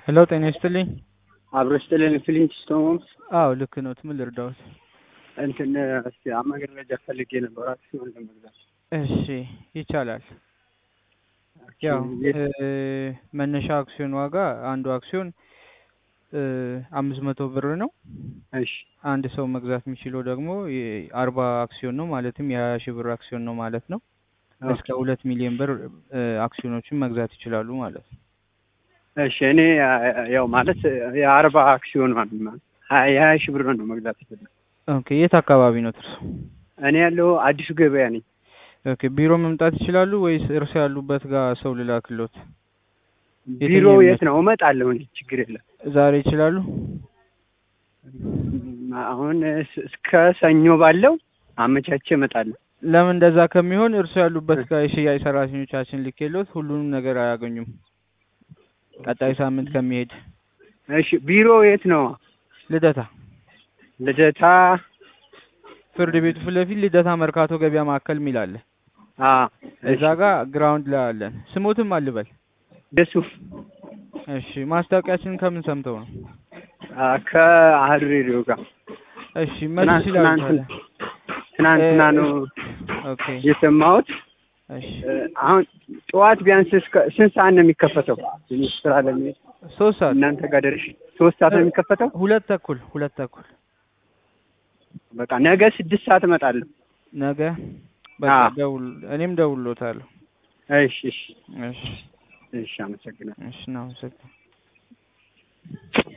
ሄሎ ጤና ይስጥልኝ። አብሮ ስጥልን ፍሊንትስቶን አዎ ልክ ነው። ምን ልርዳዎት? እንትን እስቲ መረጃ ፈልጌ ነበር አክሲዮን ለመግዛት። እሺ ይቻላል። ያው እ መነሻ አክሲዮን ዋጋ አንዱ አክሲዮን አምስት መቶ ብር ነው። እሺ አንድ ሰው መግዛት የሚችለው ደግሞ አርባ አክሲዮን ነው ማለትም የሀያ ሺህ ብር አክሲዮን ነው ማለት ነው። እስከ ሁለት ሚሊዮን ብር እ አክሲዮኖችን መግዛት ይችላሉ ማለት ነው። እሺ እኔ ያው ማለት የአርባ አክሲዮን ማለት ነው የሀያ ሺህ ብር ነው መግዛት ይችላል። ኦኬ የት አካባቢ ነው እርሶ? እኔ ያለው አዲሱ ገበያ ነኝ። ኦኬ ቢሮ መምጣት ይችላሉ ወይስ እርሶ ያሉበት ጋር ሰው ልላክሎት? ቢሮ የት ነው? እመጣለሁ እኔ ችግር የለም። ዛሬ ይችላሉ? አሁን እስከ ሰኞ ባለው አመቻቼ እመጣለሁ። ለምን እንደዛ ከሚሆን እርሶ ያሉበት ጋር የሽያጭ ሰራተኞቻችን ልኬሎት ሁሉንም ነገር አያገኙም። ቀጣይ ሳምንት ከሚሄድ እሺ ቢሮ የት ነው? ልደታ ልደታ ፍርድ ቤቱ ፊት ለፊት ልደታ መርካቶ ገበያ ማዕከል የሚል አለ። አ እዛ ጋር ግራውንድ ላይ አለን። ስሞትም አልበል። ደሱፍ እሺ ማስታወቂያችንን ከምን ሰምተው ነው? ከአህዱ ሬዲዮ ጋር እሺ መች ይችላሉ? ታዲያ? ትናንትና ነው ኦኬ የሰማሁት። እሺ አሁን ጠዋት ቢያንስ እስከ ስንት ሰዓት ነው የሚከፈተው? ትንሽ ስራ ለሚሄድ ሶስት ሰዓት እናንተ ጋር ደርሼ ሶስት ሰዓት ነው የሚከፈተው። ሁለት ተኩል ሁለት ተኩል በቃ ነገ ስድስት ሰዓት እመጣለሁ። ነገ በቃ አዎ። ደውል እኔም ደውሎታለሁ። እሺ እሺ እሺ እሺ፣ አመሰግናለሁ። እሺ እናመሰግናለን።